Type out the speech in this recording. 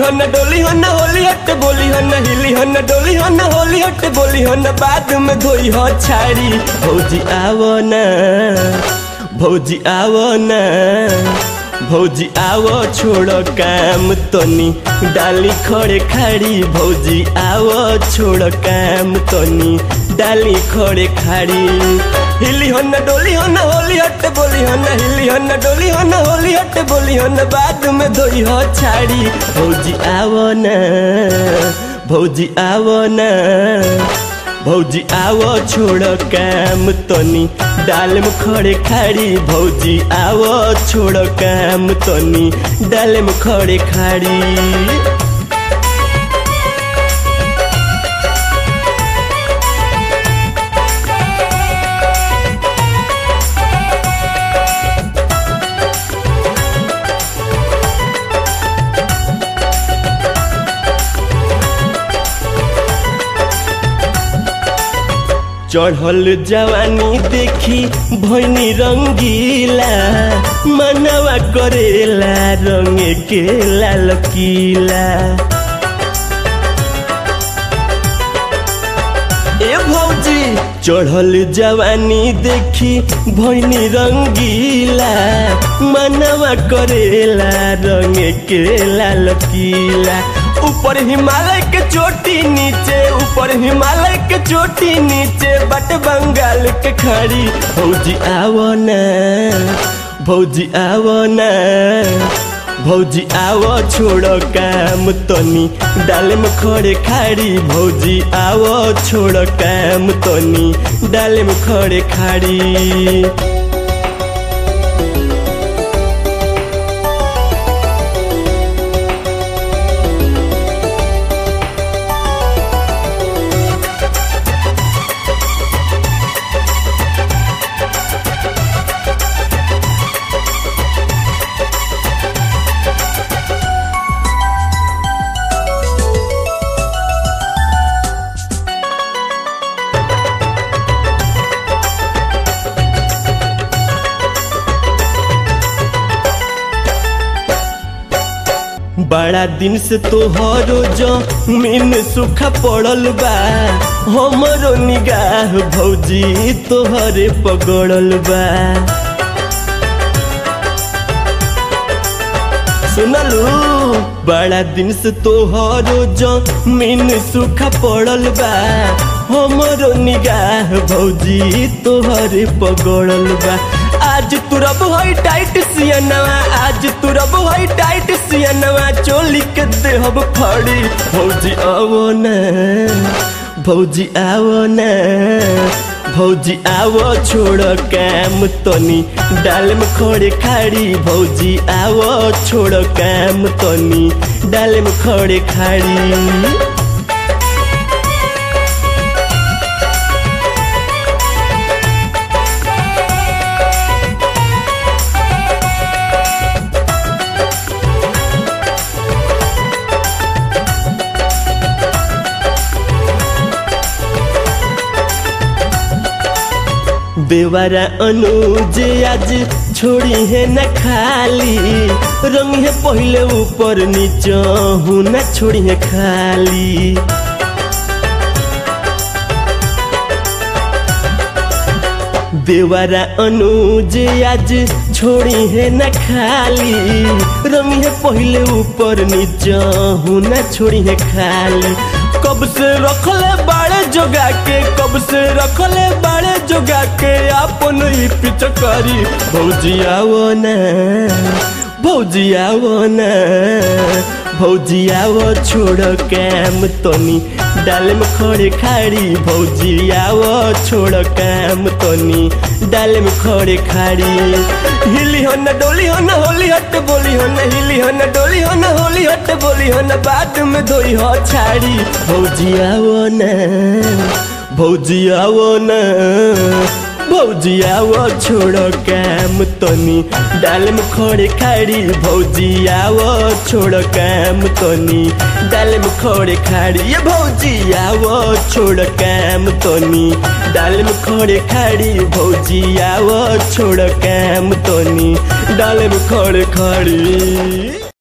हन डोली हन होली हट बोली हन हिली हन डोली हन होली हट बोली हन बाद में धोई हो छाड़ी भौजी आवो ना भौजी आवो ना भौजी आवो छोड़ काम तनी डाली खड़े खाड़ी भौजी आवो छोड़ काम तनी डाली खड़े खाड़ी हिली हन डोली हन होली हट बोली हन हिली हन डोली हन होली हट बोली हन बाद में धोई हो छाड़ी भौजी आवो ना भौजी आवो ना भौजी आवो छोड़ काम तनी डाल में खड़े खाड़ी भौजी आवो छोड़ काम तनी डाल में खड़े खाड़ी चढ़ल जवानी देखी भैनी रंगीला मनवा करेला रंग के लाल किला ए भौजी चढ़ल जवानी देखी भैनी रंगीला मनवा करेला रंग के लाल किला ऊपर हिमालय के चोटी नीचे ऊपर हिमालय के चोटी नीचे बट बंगाल के खड़ी भौजी आवो ना भौजी आवो ना भौजी आवो छोड़ो काम तनी डाल में खड़े खाड़ी भौजी आवो छोड़ो काम तनी डाल में खड़े खाड़ी बड़ा दिन से तोहरो जमीन सूखा पड़ल बा हमरो निगाह भौजी तोहरे पगड़ल बा सुनलू बड़ा दिन से तोहरो जमीन सूखा पड़ल बा हमरो निगाह भौजी तोहरे पगड़ल बा आज तुरब हई टाइट सियनवा आज तुरब हई टाइट सियनवा चोली के देहब फड़ी भौजी आवो ना भौजी आवो ना भौजी आवो छोड़ काम तनी डाल में खड़े खाड़ी भौजी आवो छोड़ काम तनी डाल में खड़े खाड़ी बेवारा अनुज आज छोड़ी है न खाली रंग है पहले ऊपर नीचे हूँ न छोड़ी है खाली बेवारा अनुज आज छोड़ी है न खाली रंग है पहले ऊपर नीचे हूँ न छोड़ी है खाली कब से रखले बाड़े जोगा के कब से रखले बाड़े जोगा के अपन ही पिचकारी भौजी आवो ना भौजी आवो ना भौजी आवो छोड़ काम तनी डाल में खड़े खाड़ी भौजी आवो छोड़ काम तनी डाल में खड़े खाड़ी हिली हन डोली हन होली हट बोली हन हिली हन डोली हन होली हट बोली हन बाद में धोई हो छाड़ी भौजी आवो ना भौजी आवो ना भौजी आवो छोड़ो काम तनी डाल में खड़े खाड़ी भौजी आवो छोड़ो काम तनी डाल में खड़े खाड़ी ये भौजी आवो छोड़ काम तनी डाल में खड़े खाड़ी भौजी आवो छोड़ काम तनी डाल में खड़े खाड़ी